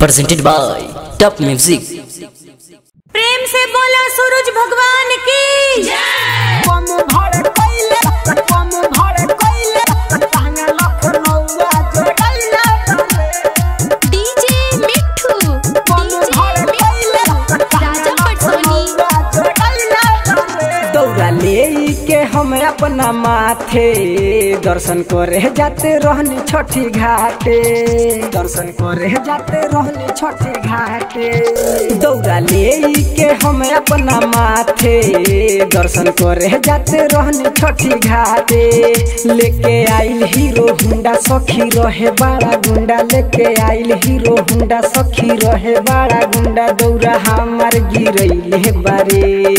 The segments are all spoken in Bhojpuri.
presented by Top Music. प्रेम से बोला सूरज भगवान की जय कम भर कइले कम भर कइले तांगा लखनऊआ जोड़ैले डीजे मिठू कम भर कइले राजा पटसोनी दौड़ा ले के हम अपना माथे दर्शन करे जाते रहनी छठी घाटे दर्शन करे जाते रहनी छठी घाटे दौड़ा ले के हम अपना माथे दर्शन करे जाते रहनी छठी घाटे लेके आइल हीरो हुंडा सखी रहे बड़ा गुंडा लेके आइल हीरो हुंडा सखी रहे बड़ा गुंडा दौड़ा हमार गिरैले बारे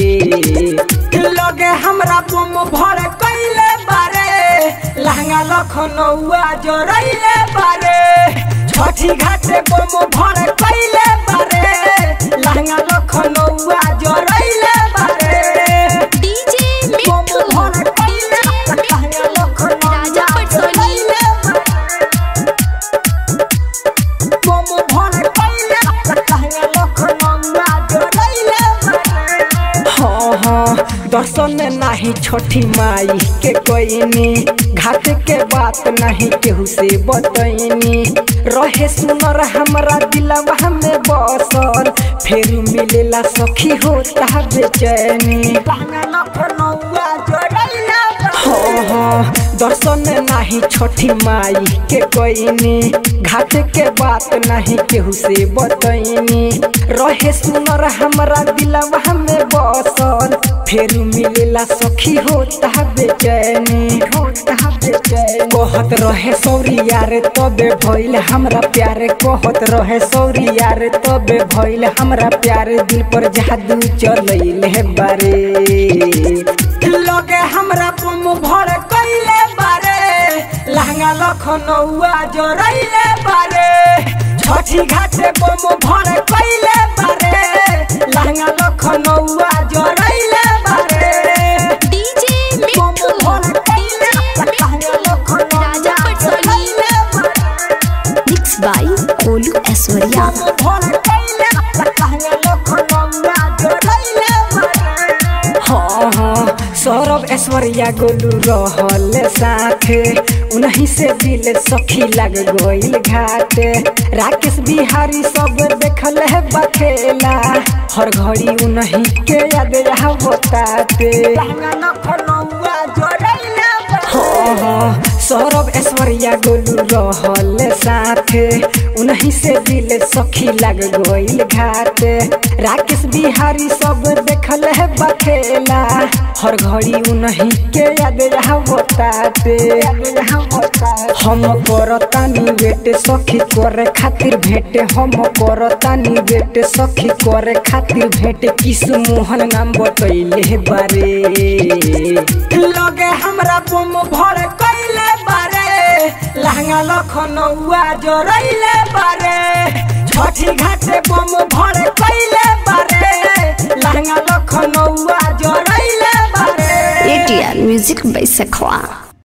लगे हमरा बम भर कइले बारे लहंगा लखनऊआ जोड़ैले बारे छठी घाटे बम भर कइले बारे लहंगा लखनऊआ जोड़ैले बारे डीजे बम मिठू भर कइले डीजे लहंगा मिठू लखनऊआ राजा पटसोनी बम भर कइले लहंगा लखनऊआ जोड़ैले बारे हाँ हाँ दर्शन नाही छोटी माई के कोईनी घाट के बात नहीं केहू से बतैनी रहे सुनर हमरा दिलवा में बसल फिर मिलेला सखी होता बेचैनी हाँ हाँ दर्शन नाही छोटी माई के कोईनी घाट के बात नहीं केहू से बतैनी रहे सुनर हमरा दिलवा में बसल फिर मिलेला सखी होता बेचैनी होता बेचैनी कहत रहे सौरी यार तबे भइल हमरा प्यार कहत रहे सौरी यार तबे भइल हमरा प्यार दिल पर जादू चलैले बारे लगे हमरा बम भर कइले बारे लहंगा लखनऊआ जोड़ैले बारे छठी घाटे बम भर कइले बारे लहंगा लखनऊआ जोड़ैले बारे डीजे बम मिठू भर कइले डीजे लहंगा मिठू राजा लखनऊआ पटसोनी जोड़ैले बारे मिक्स बाय कोलू ऐश्वर्या बम भर कइले लहंगा लखनऊआ जोड़ैले बारे हाँ हाँ सौरभ ऐश्वर्या गोलू रहल साथे उन्हीं से दिल सखी लग गइल घाट राकेश बिहारी सब देखल है बखेला हर घड़ी उन्हीं के याद आवताते हाँ हाँ सौरभ ऐश्वर्या गोलू रहल साथे उन्हीं से दिल सखी लग गइल घाट राकेश बिहारी सब देखल है बखेला हर घड़ी उन्हीं के याद आवताते हम करतानी बेटे सखी करे खातिर भेंट हम करतानी बेटे सखी करे खातिर भेंट किस मोहन नाम बतैले बारे लगे हमरा बम भर कइले बारे लहंगा लखनऊआ जोड़ैले बारे छठी घाटे बम भर कइले बारे लहंगा लखनऊआ जोड़ैले बारे एटीआर म्यूजिक बाय सखवा